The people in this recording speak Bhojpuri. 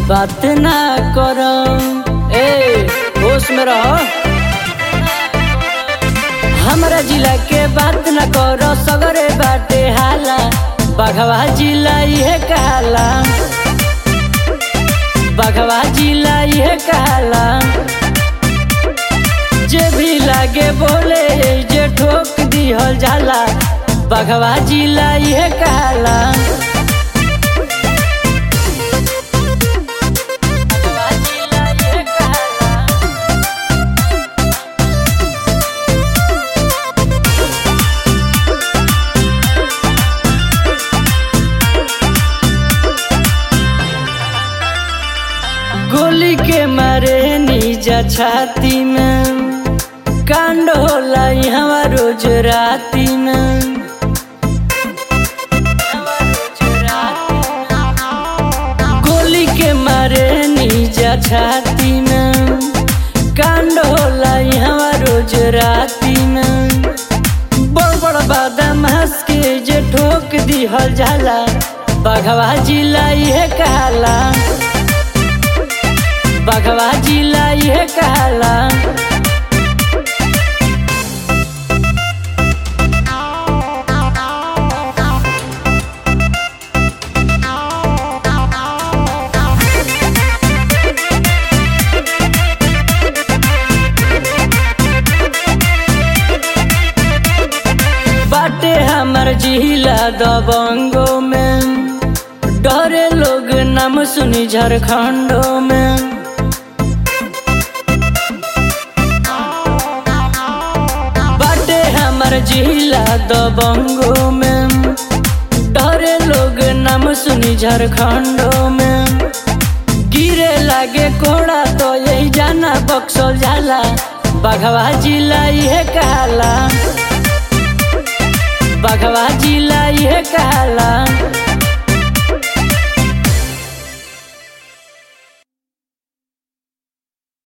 बात ना करो ए होश में रहो हमरा जिला के बात न करो सगरे बाटे हाला बघवा जिला ये कहला बघवा जिला ये कहला जे भी लागे बोले जे ठोक दिहल जाला बघवा जिला ये कहला बघवा जिला ये कहला गोली के मारे नीजा छाती में कांड होला यहाँ रोज राती में गोली के मारे नीजा छाती में कांड होला यहाँ रोज राती में बड़ बड़ बादाम हंस के जे ठोक दिहल जाला बघवा जिला ये कहला बघवा जिला ये कहला बाटे हमर जिला दबंगो में डरे लोग नाम सुनी झारखंडो में बाटे हमर जिला दबंगो में डरे लोग नाम सुनी झारखंडो में गिरे लागे कोड़ा तो यही जाना बक्सल जाला बघवा जिला ये कहला बघवा जिला ये कहला